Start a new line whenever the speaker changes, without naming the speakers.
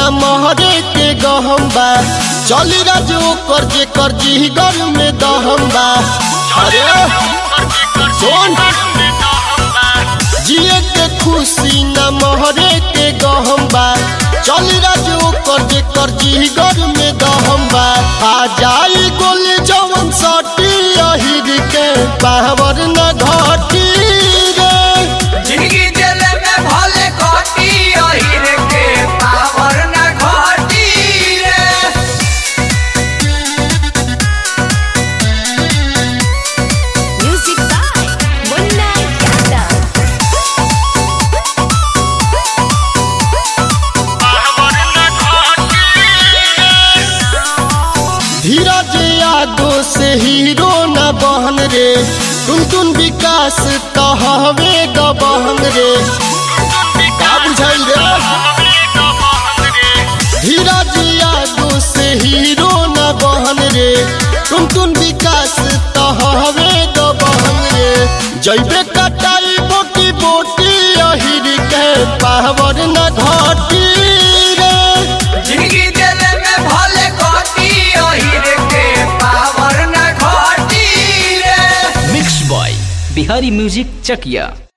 न महरे के गहम बा चली राजू कर जे कर जी घर में दहम बा अरे सुन जिए के खुशी न महरे के गहम बा चली राजू कर जे कर जी घर में दहम बा आ जाई गोली जवन सटी अहिर के पावर न घटी रे
जिंदगी जेल में भले कटी अहिर के पावर न घटी रे
Music by Munna Yadav.
धीरज यादो से हीरो न बहन रे टुन टुन विकास कहवे गबहन रे का बुझाइल रे धीरज यादो से हीरो न बहन रे टुन टुन विकास कहवे गबहन रे जैबे कटाई बोटी बोटी अहिर के पावर न घटी रे
जिंदगी जेल में भले कटी अहिर के पावर न घटी रे
mix by Bihari music Chakiya